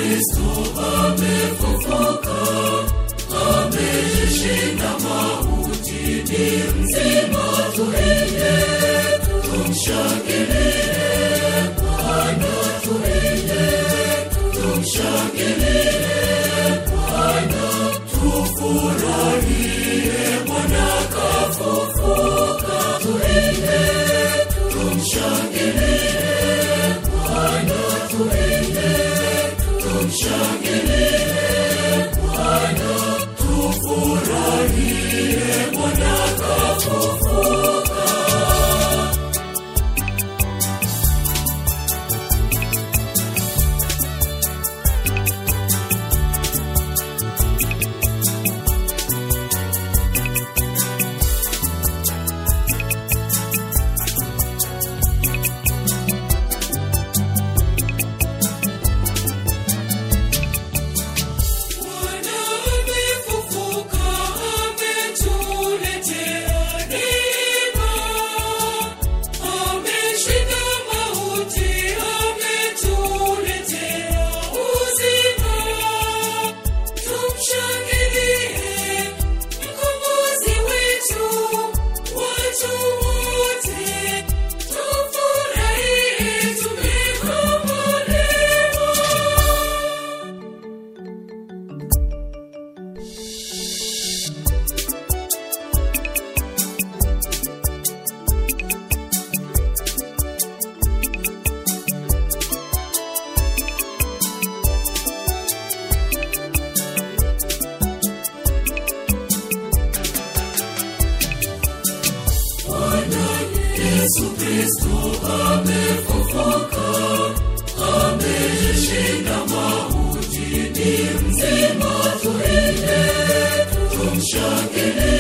Kristo amefufuka, ameshinda mauti, ni mzima, tuimbe, tumshangilie Bwana, tuimbe, tumshangilie Bwana, tufurahie Bwana kafufuka, tuimbe, tumshangilie Bwana, tuimbe, tumshangilie Bwana, tufurahie Bwana kafufuka. Bwana amefufuka, ametuletea neema. Ameshinda mauti, ametuletea uzima. Tumshangilie mkombozi wetu, watu wote tufurahie, tumekombolewa. Bwana Yesu Kristo amefufuka, ameshinda mauti, ni mzima, tuimbe, tumshangilie